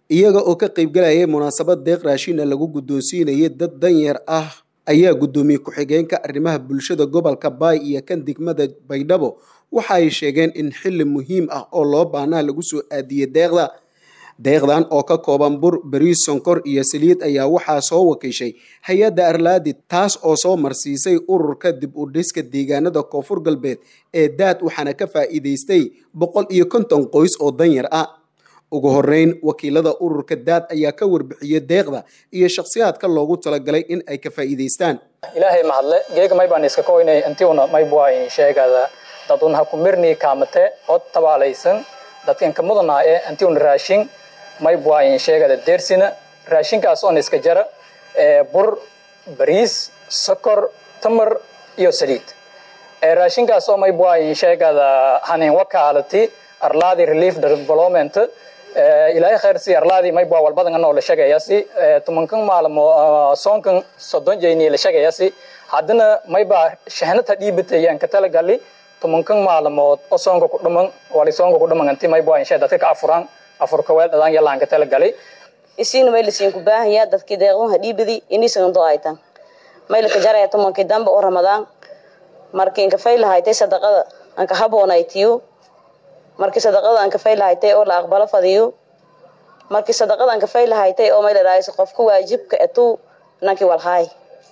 iyaga oo ka qaybgalayay munaasabad deeq raashina lagu guddoonsiinayay dad danyar ah ayaa guddoomiye ku-xigeenka arrimaha bulshada gobolka baay iyo kan degmada baydhabo waxa ay sheegeen in xilli muhiim ah oo loo baahnaa lagu soo aadiyey deeqda deeqdan oo ka kooban bur bariis sonkor iyo saliid ayaa waxaa soo wakiishay hay-adda arlaadi taas oo soo marsiisay ururka dib u dhiska deegaanada koonfur galbeed ee daad waxaana ka faa'iidaystay boqol iyo konton qoys oo danyar ah ugu horeyn wakiilada ururka daad ayaa ka warbixiyey deeqda iyo shakhsiyaadka loogu talagalay in ay ka faa'iidaystaan ilaahay mahadle geega may baan iska koynay intiuna may buay sheegada dadun ha ku mirni kaamate od tabaalaysan dadkan ka mudanaa ee intiuna raashin may buay sheegada deersina raashinkaas oon iska jara bur bariis sokor tamar iyo saliid raashinkaas oo may buay sheegada hanin wakaalati arlaadi relief development ilaahay khayrsi arlaadi may bua walbadan anoo la sheegayasi tumankan maalmo soonkan soddon jeyni la sheegayasi haddana may baa shahnata dhiibatayaan ka talagali tumankan maalmood oo soonka ku dhaman wali soonka ku dhaman anti may bua insha dadka ka afuran afurka weel dhadaan yalaan ka talagali isiina may lasiin ku baahan yaa dadkii deeqdaha dhiibadi inisan do aytan may laka jaraya tumankii dambe oo ramadaan markii inka fay lahaytay sadaqada anka haboonaytiyo markii sadaqada aan kafay lahaytay oo la aqbalo fadiyo markii sadaqada aan kafay lahaytay oo mayladhaayso qofka waajibka etuu nankii walhaay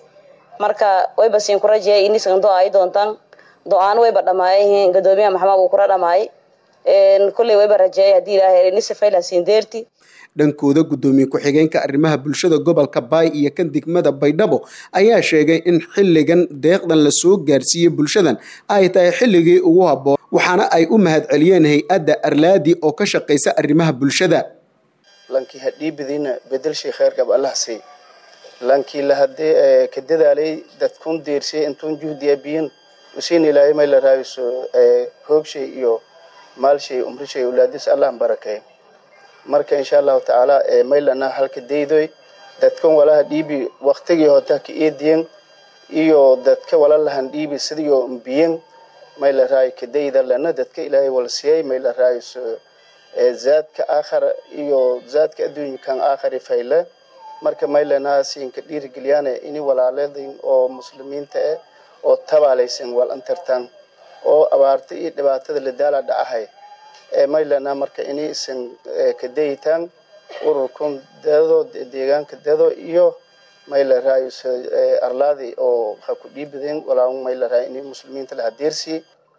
marka wayba siin ku rajeyay inisan do ay doontaan do-aan wayba dhamaayayihiin gadoomiyaha maxamed uu kula dhamaay kolley wayba rajeeyay haddii ilaahay inisa faylah siin deerti dhankooda guddoomiye ku-xigeenka arrimaha bulshada gobolka baay iyo kan degmada baydhabo ayaa sheegay in xilligan deeqdan la soo gaarsiiyey bulshadan ay tahay xilligii ugu habboon waxaana ay u mahadceliyeen hay-adda arlaadi oo ka shaqaysa arrimaha bulshada lankii hadhiibadiina bedelshay kheyrgab allah sii lankii lahadee ka dadaalay dadkun deersiyay intuun juhdiya biyin usiin ilaahay may la raayso hoogshay iyo maalshay umrishay ulaadis allah barakay marka insha allahu tacaala maylana halka daydoy dadkan walaha dhiibi waktigii hota ka eediyen iyo dadka walalahan dhiibi sidiyo mbiyen mayla raayo kadayda lana dadka ilaahay walsiyay mayla raayso zaadka aakhar iyo zaadka adduunyakan aakhari fayle marka maylana siinka dhiirigeliyaan ini walaaladin oo muslimiinta eh oo tabaalaysan wal antartan oo abaarta iyo dhibaatada la daala dhacahay maylana marka inay isan kadaytaan ururkan dado deegaanka dado iyo mayla raayo arlaadi oo ha ku dhiibadeen walaa mayla raayo inay muslimiinta la hadeersi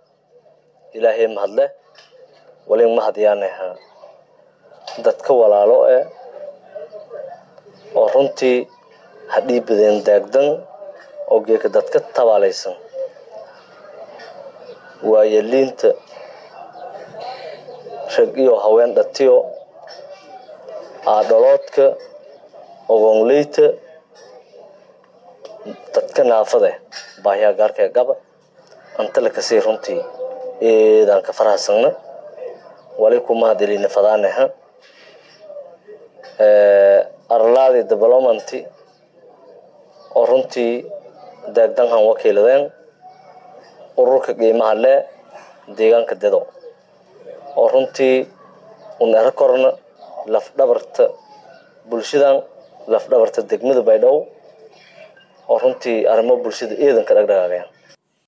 ilaahay mahadle walin mahadyaanaha dadka walaalo eh oo runtii ha dhiibadeen daagdan oo geeka dadka tabaalaysan waayo liinta rag iyo haween dhatiyo aadholoodka ogoonleyta dadka naafade baahiyaa gaarka ee gaba antala kasii runtii eedaan ka farahasagna wali kumahadilina fadaaneha arlaadi development oo runtii daagdanhan wakiiladeen ururka qiimaha le deegaanka dedo oo runtii un ero korna lafdhabarta bulshadan lafdhabarta degmada baydhabo oo runtii arrimo bulshada eedanka dhagdhagaageen